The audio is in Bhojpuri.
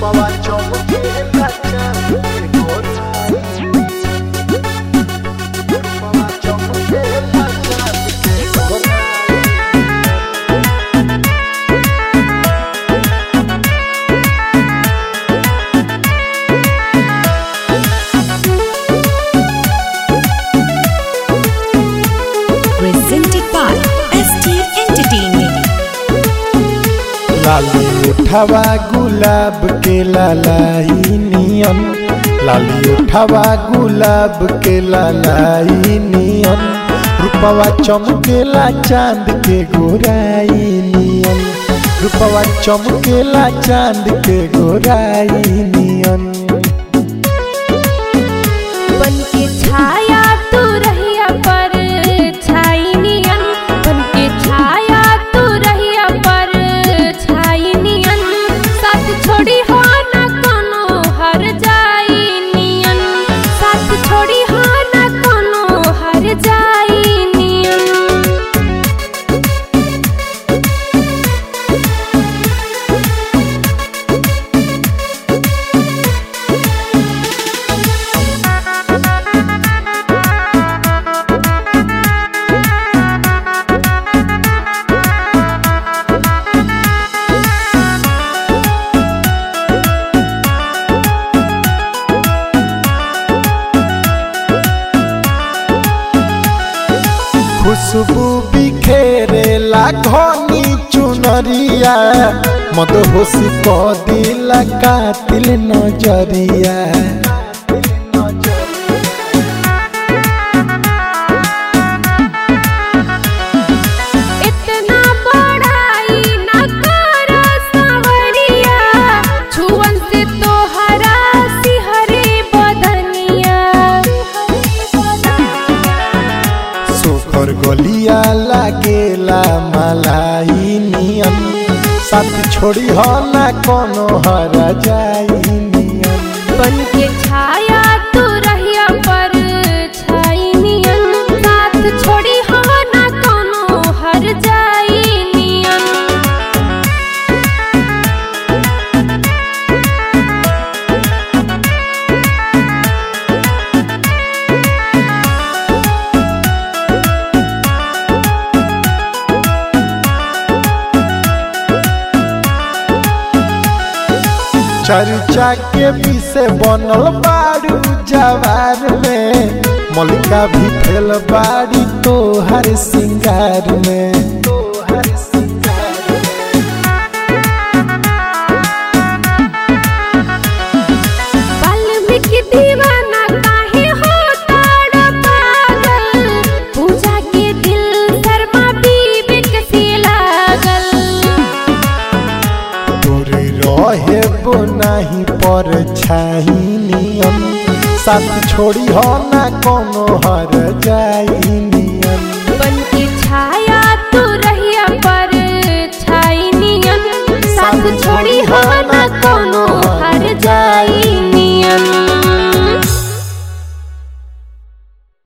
रूपवा चमके लचा गोराई रूपवा चमके लचा गोराई presented by ST Entertainment. लाली उठावा गुलाब के लालाई नियन लाली उठावा गुलाब के लालाई नियन रूपवा चमकेला चांद के गोराई नियन रूपवा चमकेला चांद के गोराई नियन बन के छाया तू रहिया पर छाई नियन बन के छाया तू रहिया पर छाई नियन साथ छोड़ी हो न कोनो हर जाई नियन साथ छोड़ी हो न कोनो हर जाई नियन खुशबू बिखेरे घनी चुनरिया मदहोशी क दिला कातिल नजरिया इतना बड़ाई न कर सावरिया छुअन से तो हरा सिहरे बदनिया सोखर गलिया लागेला मलाई नियन साथ छोड़ी हो ना कोनो हरा जाई नियन बन के छाया तू रहिया पर छाई नियन साथ छोड़ी हो ना कोनो हर जाई नियन चर्चा के पीछे बनल बारू जवार में मलिका भी फेल बाड़ी तोहर सिंगार में तोहर सिंगार में वाल्मीकि दीवाना काहे हो ताड़ पागल पूजा के दिल शर्मा बीबी से लागल तोरे रहे बो नहीं पर छाई नियन साथ छोड़ी हो ना कोनो हर जाई नियन बन के छाया